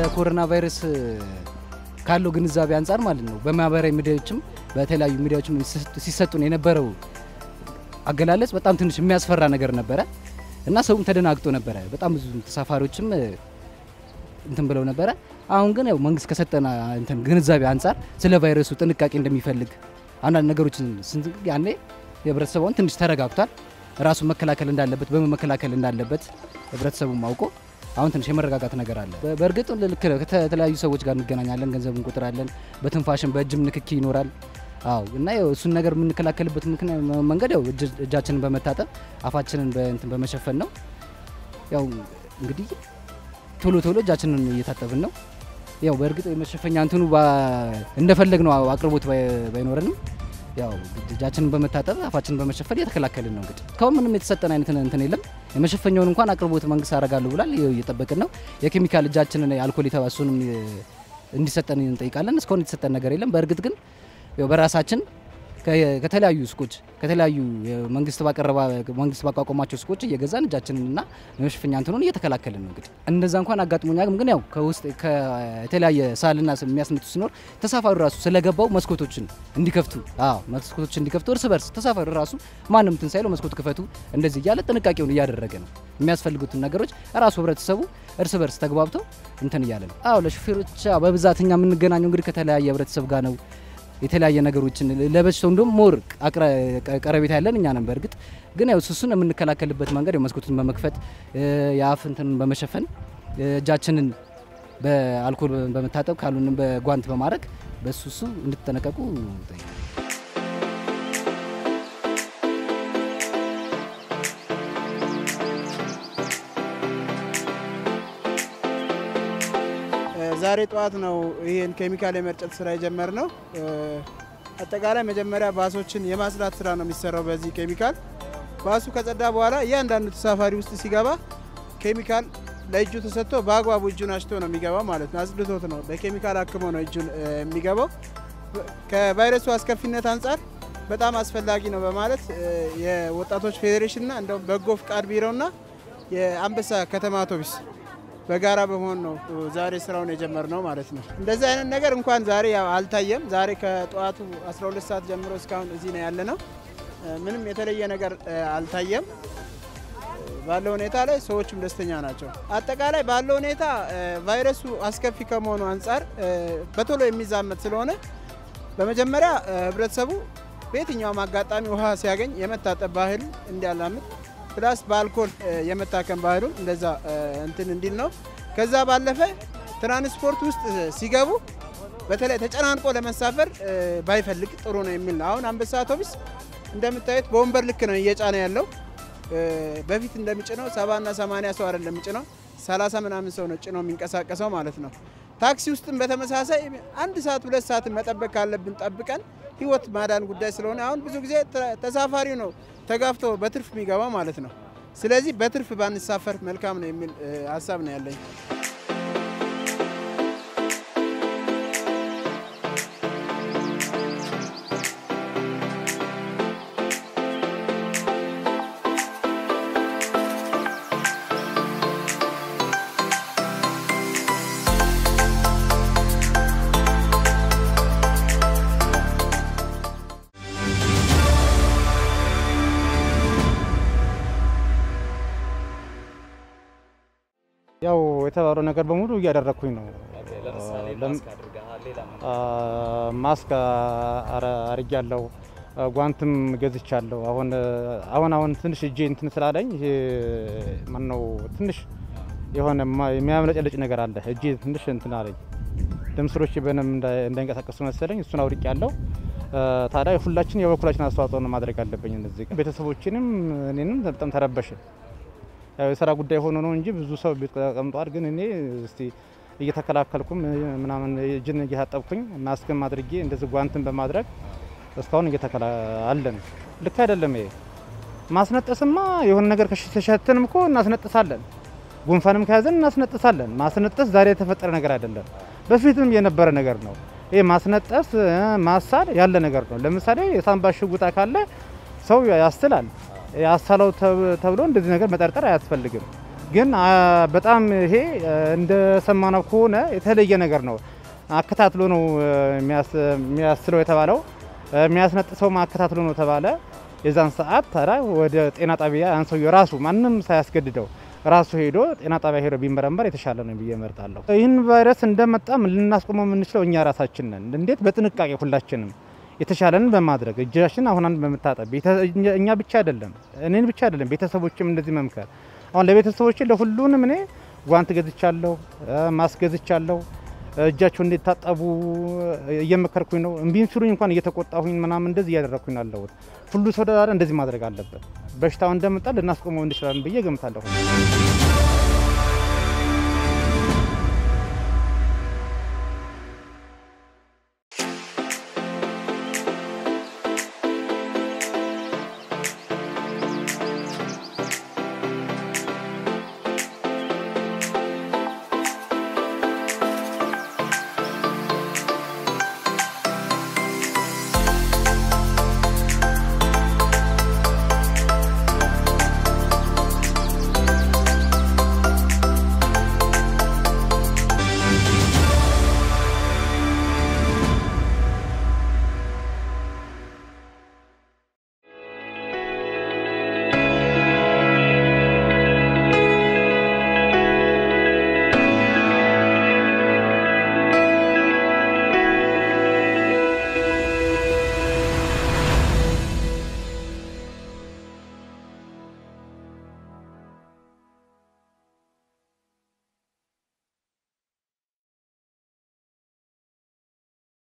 ኮሮና ቫይረስ ካለው ግንዛቤ አንጻር ማለት ነው በማህበራዊ ሚዲያዎችም በተለያዩ ሚዲያዎችም ሲሰጡን የነበረው አገላለጽ በጣም ትንሽ የሚያስፈራ ነገር ነበረ እና ሰውም ተደናግጦ ነበረ። በጣም ብዙ ተሳፋሪዎችም እንትን ብለው ነበረ። አሁን ግን ያው መንግስት ከሰጠን እንትን ግንዛቤ አንጻር ስለ ቫይረሱ ጥንቃቄ እንደሚፈልግ አንዳንድ ነገሮችን ያኔ የህብረተሰቡን ትንሽ ተረጋግቷል። ራሱን መከላከል እንዳለበት በምን መከላከል እንዳለበት ህብረተሰቡም አውቆ አሁን ትንሽ የመረጋጋት ነገር አለ። በእርግጥ ልክ ነው። ከተለያዩ ሰዎች ጋር እንገናኛለን፣ ገንዘብ እንቆጥራለን፣ በትንፋሽን በእጅም ንክኪ ይኖራል። አዎ እና ያው እሱን ነገር የምንከላከልበት መንገድ ያው እጃችንን በመታጠብ አፋችንን በእንትን በመሸፈን ነው። ያው እንግዲህ ቶሎ ቶሎ እጃችንን እየታጠብን ነው። ያው በእርግጥ የመሸፈኛ እንትኑ እንደፈለግ ነው አቅርቦት ባይኖረንም ያው እጃችንን በመታጠብ አፋችንን በመሸፈን እየተከላከልን ነው። እንግዲህ እስካሁን ምንም የተሰጠን አይነት እንትን የለም። የመሸፈኛውን እንኳን አቅርቦት መንግስት አደርጋለሁ ብሏል። እየጠበቅን ነው። የኬሚካል እጃችንን አልኮል የተባሱንም እንዲሰጠን እንጠይቃለን። እስካሁን የተሰጠን ነገር የለም። በእርግጥ ግን ያው በራሳችን ከተለያዩ ሱቆች ከተለያዩ መንግስት ባቀረባ መንግስት ባቋቋማቸው ሱቆች እየገዛን እጃችንን እና የመሸፈኛ እንትኑን እየተከላከልን ነው። እንግዲህ እንደዛ እንኳን አጋጥሞኛ ግን ያው ከውስጥ ከተለያየ ሳልና የሚያስነቱ ሲኖር ተሳፋሪ ራሱ ስለገባው መስኮቶችን እንዲከፍቱ አዎ መስኮቶችን እንዲከፍቱ እርስ በርስ ተሳፋሪ ራሱ ማንም እንትን ሳይለው መስኮት ክፈቱ እንደዚህ እያለ ጥንቃቄውን እያደረገ ነው። የሚያስፈልጉትን ነገሮች ራሱ ህብረተሰቡ እርስ በርስ ተግባብተው እንትን እያለ ነው። አዎ ለሹፌሮች በብዛት እኛ የምንገናኘው እንግዲህ ከተለያየ ህብረተሰብ ጋር ነው የተለያየ ነገሮችን ለበሽታው እንደም ሞር ቀረቤታ ያለን እኛ ነን። በእርግጥ ግን ያው እሱን የምንከላከልበት መንገድ መስኮቱን በመክፈት የአፍ እንትንን በመሸፈን እጃችንን በአልኮል በመታጠብ ካሉንም በጓንት በማድረግ በሱ እሱ እንድትጠነቀቁ ዛሬ ጠዋት ነው ይህን ኬሚካል የመርጨት ስራ የጀመርነው። አጠቃላይ መጀመሪያ ባሶችን የማጽዳት ስራ ነው የሚሰራው በዚህ ኬሚካል። ባሱ ከጸዳ በኋላ እያንዳንዱ ተሳፋሪ ውስጥ ሲገባ ኬሚካል ለእጁ ተሰጥቶ በአግባቡ እጁን አሽቶ ነው የሚገባው ማለት ነው። አጽድቶት ነው በኬሚካል አክሞ ነው እጁን የሚገባው። ከቫይረሱ አስከፊነት አንጻር በጣም አስፈላጊ ነው በማለት የወጣቶች ፌዴሬሽንና እንደውም በጎ ፍቃድ ቢሮና የአንበሳ ከተማ አውቶቡስ በጋራ በመሆን ነው ዛሬ ስራውን የጀመርነው ማለት ነው። እንደዚህ አይነት ነገር እንኳን ዛሬ ያው አልታየም። ዛሬ ከጠዋቱ 12 ሰዓት ጀምሮ እስካሁን እዚህ ነው ያለ ነው። ምንም የተለየ ነገር አልታየም። ባለው ሁኔታ ላይ ሰዎችም ደስተኛ ናቸው። አጠቃላይ ባለው ሁኔታ ቫይረሱ አስከፊ ከመሆኑ አንጻር በቶሎ የሚዛመት ስለሆነ በመጀመሪያ ህብረተሰቡ በየትኛውም አጋጣሚ ውሃ ሲያገኝ የመታጠብ ባህል እንዲያላምድ ፕላስ በአልኮል የመታከም ባህሉን እንደዛ እንትን እንዲል ነው። ከዛ ባለፈ ትራንስፖርት ውስጥ ሲገቡ በተለይ ተጨናንቆ ለመሳፈር ባይፈልግ ጥሩ ነው የሚል ነው። አሁን አንበሳ አውቶቡስ እንደምታዩት በወንበር ልክ ነው እየጫነ ያለው። በፊት እንደሚጭነው ሰባና ሰማንያ ሰው አይደለም የሚጭነው ሰላሳ ምናምን ሰው ነው ጭኖ የሚንቀሳቀሰው ማለት ነው። ታክሲ ውስጥም በተመሳሳይ አንድ ሰዓት ሁለት ሰዓትን መጠበቅ ካለብን ጠብቀን ህይወት ማዳን ጉዳይ ስለሆነ አሁን ብዙ ጊዜ ተሳፋሪው ነው ተጋፍቶ በትርፍ የሚገባ ማለት ነው። ስለዚህ በትርፍ ባንሳፈር መልካም ነው የሚል ሀሳብ ነው ያለኝ። ያው የተባለው ነገር በሙሉ እያደረግኩኝ ነው። ማስክ አርጊያለሁ፣ ጓንትም ገዝቻለሁ። አሁን አሁን አሁን ትንሽ እጄ እንትን ስላለኝ ይሄ ማነው ትንሽ የሆነ የሚያመለጨልጭ ነገር አለ። እጄ ትንሽ እንትን አለኝ። ደም ስሮቼ በደንብ እንዳይንቀሳቀሱ መሰለኝ። እሱን አውርቅ ያለው ታዲያ ሁላችን የበኩላችን አስተዋጽኦ ማድረግ አለብኝ። እነዚህ ቤተሰቦችንም እኔንም በጣም ተረበሽን። ያው የስራ ጉዳይ ሆኖ ነው እንጂ ብዙ ሰው ቤት ተቀምጧል። ግን እኔ እስቲ እየተከላከልኩም ምናምን እጅን እየታጠብኩኝ ማስክም አድርጌ እንደዚህ ጓንትን በማድረግ እስካሁን እየተከላ አለን። ልክ አይደለም ይሄ ማስነጠስማ የሆነ ነገር ከሸተንም እኮ እናስነጥሳለን። ጉንፋንም ከያዘን እናስነጥሳለን። ማስነጠስ ዛሬ የተፈጠረ ነገር አይደለም፣ በፊትም የነበረ ነገር ነው። ይሄ ማስነጠስ ማሳል ያለ ነገር ነው። ለምሳሌ የሳንባ ሽጉጣ ካለ ሰው ያስላል። ያሳለው ተብሎ እንደዚህ ነገር መጠርጠር አያስፈልግም። ግን አ፣ በጣም ይሄ እ፣ እንደሰማነው ከሆነ የተለየ ነገር ነው። አከታትሎ ነው እ፣ የሚያስ- የሚያስለው የተባለው እ፣ የሚያስነጥሰውም አከታትሎ ነው ተባለ። የዛን ሰዓት ታዲያ ወደ ጤና ጣቢያ ያን ሰውዬው ራሱ ማንም ሳያስገድደው ራሱ ሄዶ ጤና ጣቢያ ሄዶ ቢመረመር የተሻለ ነው ብዬ እመርጣለሁ። ይህን ቫይረስ እንደመጣም ልናስቆመው የምንችለው እኛ ራሳችን ነን። እንዴት? በጥንቃቄ ሁላችንም የተሻለንን በማድረግ እጃችን አሁን አንድ በመታጠብ ቤተ- እኛ- እኛ ብቻ አይደለም እኔን ብቻ አይደለም ቤተሰቦችም እንደዚህ መምከር አሁን ለቤተሰቦች ለሁሉንም እኔ ጓንት ገዝቻለሁ፣ እ፣ ማስክ ገዝቻለሁ። እጃቸው እንዲታጠቡ እየመከርኩኝ ነው። እምቢም ሲሉኝ እንኳን እየተቆጣሁኝ ምናምን እንደዚህ እያደረግኩኝ ነው ያለሁት። ሁሉ ሰው ዳር እንደዚህ ማድረግ አለበት። በሽታው እንደመጣ ልናስቆመው እንችላለን ብዬ ገምታለሁ።